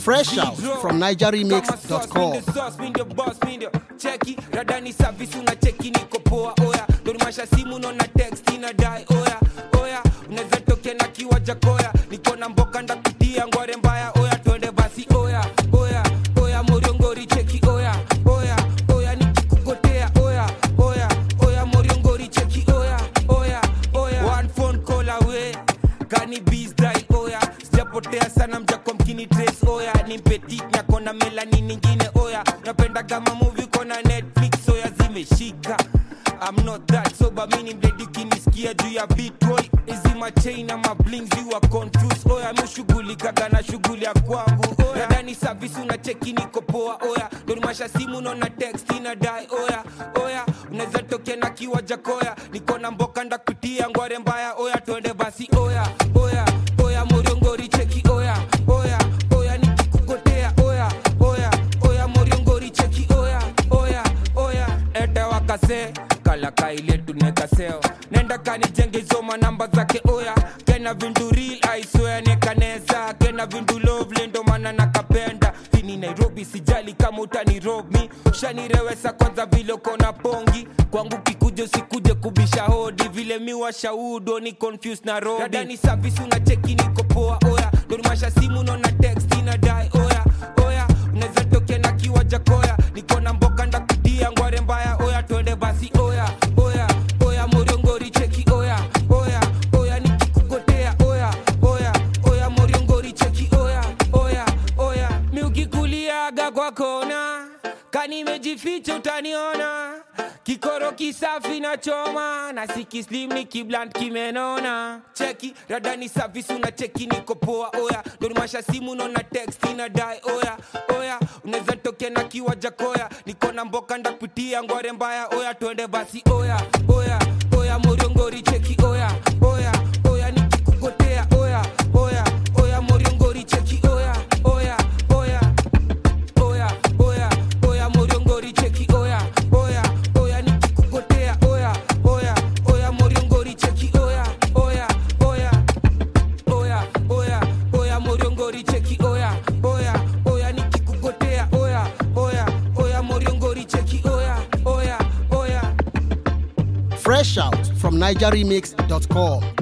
Fresh out from NigerRemix.com. cheki radani service una cheki niko poa oya dorimasha simu naona text inadai oya oya unaweza tokea na kiwaja koya niko na mboka ndakutia ngware mbaya oya twende basi oya oya oya moriongori cheki oya oya oya nikikugotea oya oya oya moriongori cheki oya oya oya one phone call away kani bees die oya sijapotea sana mjakwa mkini trace oya ni petit nyakona melani ningine oya napenda kama movie kona netflix oya zimeshika I'm not that sober mini mdedi ukinisikia juu ya bitboy hizi machain na mablings you are confused oya mushughulikaga na shughuli ya kwangu oya ndani service una cheki niko poa oya donimasha simu naona text inadai oya oya unaweza tokea na kiwaja koya niko na mboka ndakutia ngware mbaya oya twende basi oya oya oya moriongori cheki oya oya oya nikikugotea oya oya oya moriongori cheki oya oya oya ete wakase kalaka ile tunekaseo nenda kanijenge zoma namba zake oya kena vindu real aiswea nekaneza kena vindu lovely ndo maana nakapenda hini nairobi sijali kama utanirobi shanirewesa kwanza vile kona pongi kwangu kikuja usikuje kubisha hodi vile miwa shaudo ni confused na robi radani service una cheki niko poa oya donimasha simu naona text inadai oya oya unaweza tokea na kiwaja koya niko na mboka ndakutia ngware mbaya oya twende basi oya oya oya moriongori cheki oya oya oya nikikugotea oya oya oya moriongori cheki oya oya oya miukikuliaga kwa kona kanimejificha utaniona kikoro kisafi na choma na sikislim ni kibland kimenona cheki radani service una cheki niko poa oya donimasha simu naona text inadai oya oya unaweza tokea na kiwaja koya niko na mboka ndakutia ngware mbaya oya twende basi oya oya oya moriongori cheki oya oya oya nikikugotea oya oya oya moriongori cheki oya oya oya oya oya oya moriongori cheki oya oya oya nikikugotea oya oya oya moriongori cheki oya oya oya oya oya oya moriongori cheki oya oya oya nikikugotea oya oya oya moriongori cheki oya oya oya Fresh out from NigerRemix.com.